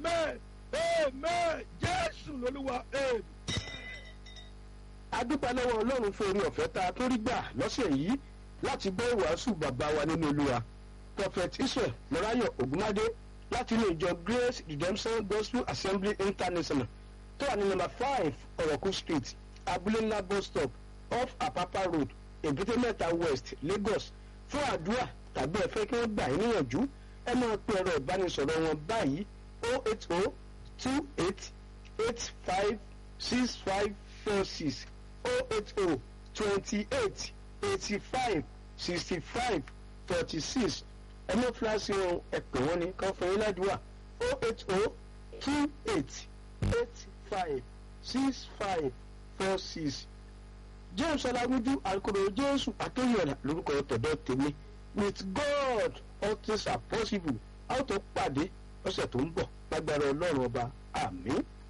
amen amen jésù lolúwa amen. adúpẹ́ lọ́wọ́ ọlọ́run fún orí ọ̀fẹ́ tá a tó rí gbà lọ́sẹ̀ yìí láti gbọ́ ìwàásù bàbá wa nínú olúwa prophet israel mọ́ráyọ̀ ògúnmádé láti ilé ìjọ grace redemption gospel assembly international tó wà ní nọ́mbà five ọ̀rọ̀kú street abúlé ńlá bus stop off apapa road èbúté mẹ́ta west lagos fún àdúrà tàbí ẹ fẹ́ kí wọ́n gbà yín níyànjú ẹ máa pe ọ̀rọ̀ ìbánisọ̀rọ̀ wọn báyìí o eight o two eight eight five six five four six o eight o twenty eight eighty five sixty five forty six ẹ mọ fúláṣí ohun ẹ pè wọ́n ní kán fún yín ládùúgbà o eight o two eight eight five six five four six james ọlágúnjú alukoro jésù àtòyọ̀nà lórúkọ tọ̀dọ̀ tèmi with god all things are possible a ó tó pàdé ọ̀sẹ̀ tó ń bọ̀ lágbára ọlọ́run ọba àmín.